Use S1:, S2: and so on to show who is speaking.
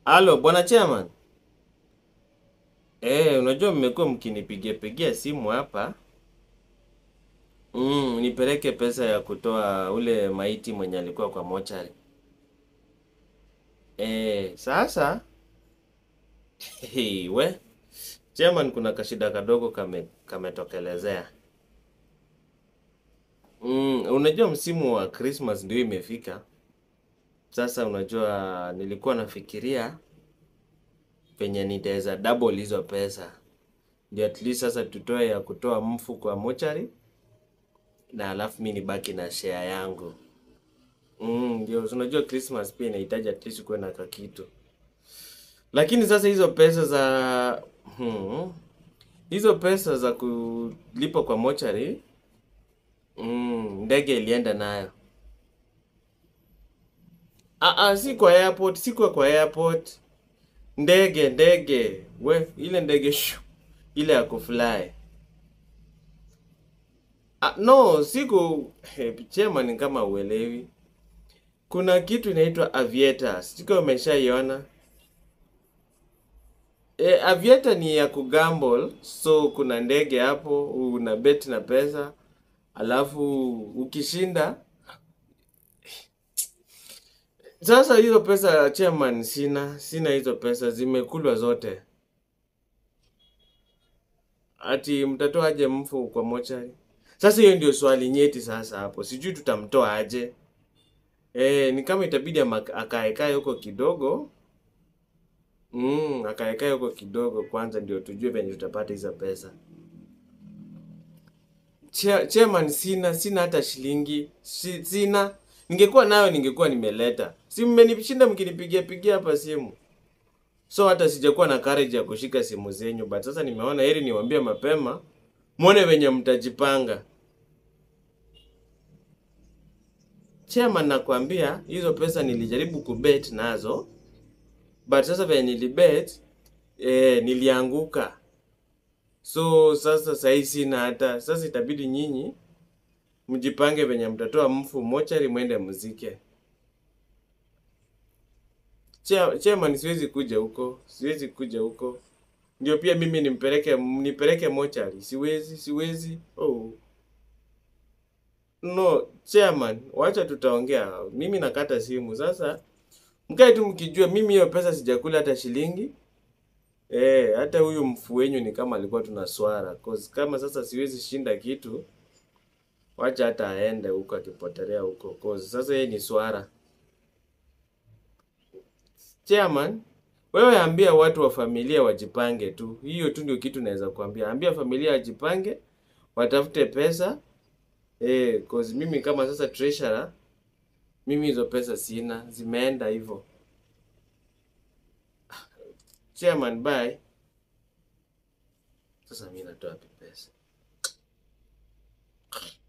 S1: Halo, bwana chairman. Eh, unajua mmekuwa mkinipigia pigia simu hapa. Mm, nipeleke pesa ya kutoa ule maiti mwenye alikuwa kwa mochari. Eh, sasa Hey, we chairman, kuna kashida kadogo kame kametokelezea. Mm, unajua msimu wa Christmas ndio imefika. Sasa unajua nilikuwa nafikiria penye nitaweza double hizo pesa. Ndio at least sasa tutoe ya kutoa mfu kwa mochari na alafu mi nibaki na share yangu. Mm, ndio unajua Christmas pia inahitaji at least kuwe na kakitu. Lakini sasa hizo pesa za hmm, hizo pesa za kulipa kwa mochari mm, ndege ilienda nayo. Ah, ah, si kwa airport, si kwa kwa airport. Ndege, ndege. We, ile ndege shu, ile ya kufly. Ah, no, siku hey, chairman kama uelewi. Kuna kitu inaitwa aviator. Siko umeshaiona? E, aviator ni ya kugamble, so kuna ndege hapo, una bet na pesa, alafu ukishinda. Sasa hizo pesa chairman, sina sina hizo pesa, zimekulwa zote. Ati mtatoa aje mfu kwa mochari? Sasa hiyo ndio swali nyeti sasa hapo, sijui tutamtoa aje. E, ni kama itabidi ama- akaekae huko kidogo Mm, akaekae huko kidogo kwanza ndio tujue venye tutapata hizo pesa. Chair- Chairman, sina sina hata shilingi si, sina. Ningekuwa nayo ningekuwa nimeleta. Si mmenishinda mkinipigia pigia hapa simu. So hata sijakuwa na courage ya kushika simu zenyu, but sasa nimeona heri niwaambie mapema muone venye mtajipanga. Chairman, nakwambia hizo pesa nilijaribu kubet nazo but sasa venye nilibet eh, nilianguka. So sasa sahii sina hata. Sasa itabidi nyinyi mjipange venye mtatoa mfu mochari mwende mzike. Chair- Chairman, siwezi kuja huko, siwezi kuja huko. Ndio pia mimi nimpeleke nipeleke mochari, siwezi, siwezi. Oh. No, chairman, wacha tutaongea. Mimi nakata simu sasa. Mkae tu mkijua mimi hiyo pesa sijakula hata shilingi. Eh, hata huyu mfu wenyu ni kama alikuwa tuna swara. Cause kama sasa siwezi shinda kitu, wacha hata aende huko akipotelea huko. Cause sasa yeye ni swara. Chairman, wewe ambia watu wa familia wajipange tu. Hiyo tu ndio kitu naweza kuambia. Ambia familia wajipange, watafute pesa. Eh, cause mimi kama sasa treasurer, mimi hizo pesa sina, zimeenda hivyo. Chairman, bye. Sasa mimi natoa wapi pesa?